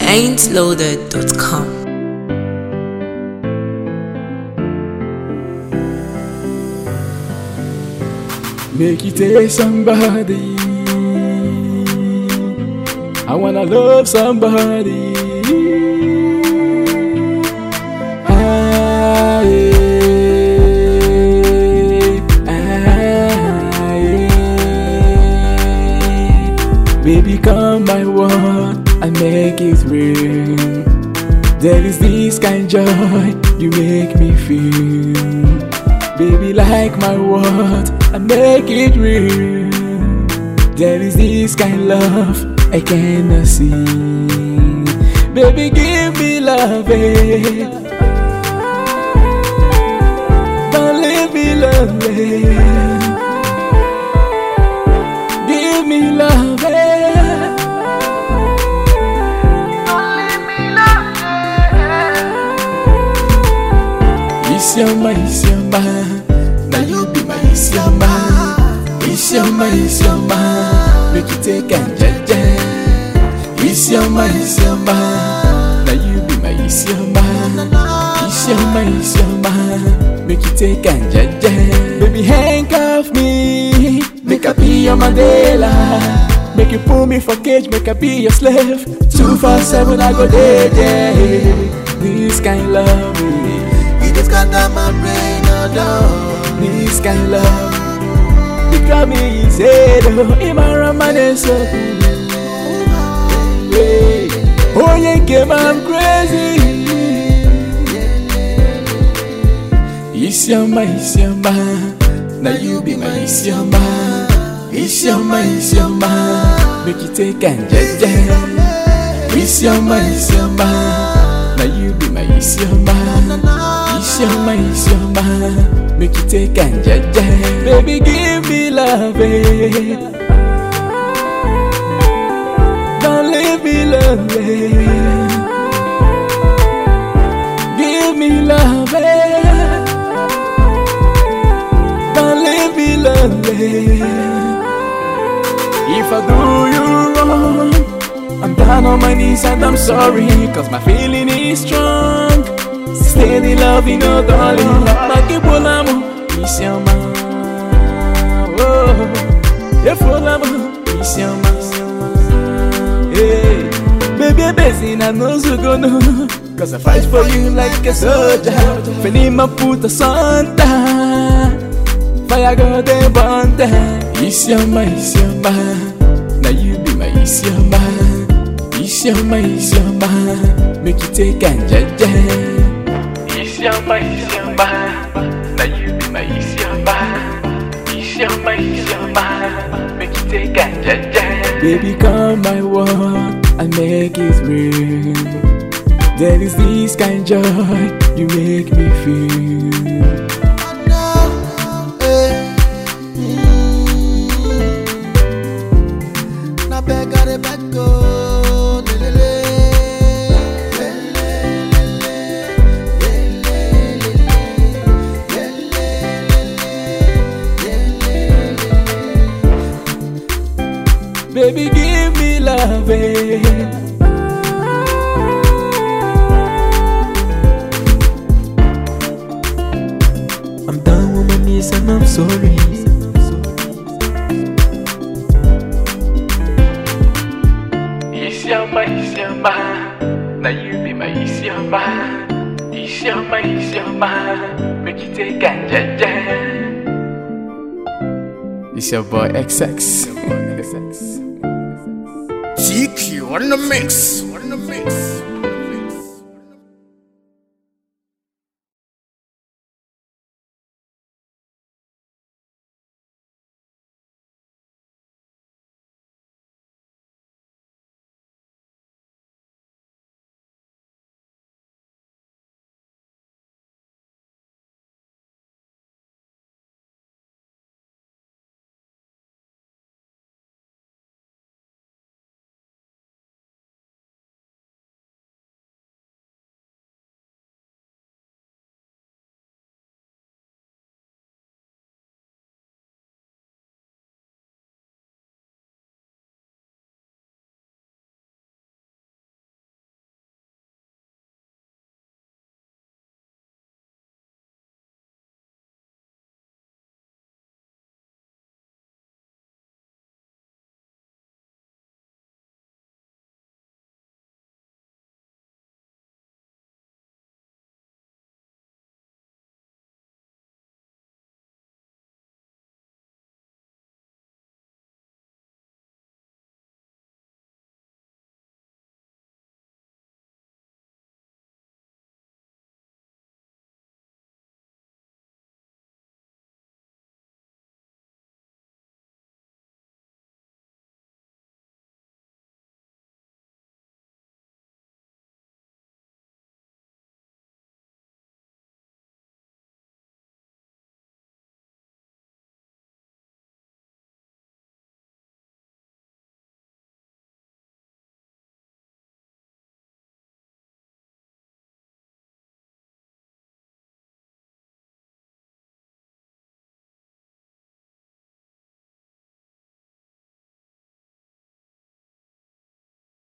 ain'tloaded.com. Make you take somebody. I wanna love somebody. Ah, yeah. Ah, yeah. Baby, come my world and make it real. There is this kind joy you make me feel. Baby, like my word and make it real. There is this kind love I cannot see. Baby, give me love. eh. Don't leave me lonely. Give me love. eh. Isioma, Isioma, now you be my Isioma. Isioma, Isioma, make you take and jaja. Isioma, Isioma, now you be my Isioma. Isioma, Isioma, make you take and jaja. Baby, handcuff me, make I be your Mandela. Make you pull me for cage, make I be your slave. Two four seven, I go there, yeah. This kind love, eh. You just got down my brain, oh no. This kind love Because me is though Imara maneso Oh yeah, game I'm crazy Isioma, Isioma Now you be my Isioma Isioma, Isioma Make you take and jaja Isioma, Isioma Now you be my Isioma Isioma, Isioma Make you take and jaja Baby, give me love, eh. Don't leave me lonely Give me love, eh. Don't leave me lonely If I do you wrong I'm down on my knees and I'm sorry Cause my feeling is strong Steady love, you know, darling Makibulamu, Isioma Oh, Efolamu, Isioma Hey, baby, I'm busy, I know you gonna Cause I fight for you like a soldier Fenima puta santa Fire go de bonte Isioma, Isioma Now you be my Isioma Isioma, Isioma Make you take and jaja Isioma, Isioma Now you be my Isioma Isioma, Isioma Make you take and jaja Baby come my world and make it real There is this kind joy you make me feel No, eh. Mm. Na beg, I dey beg, oh, le, le, le. Le, le, le, le. Le, le, le, le. Le, le, le, le. Le, le, le, le. Baby give me love eh. I'm down on my knees and I'm sorry. Isioma, Isioma Now you be my Isioma Isioma, Isioma Make you take and jaja It's your boy XX TQ on the mix. On the mix.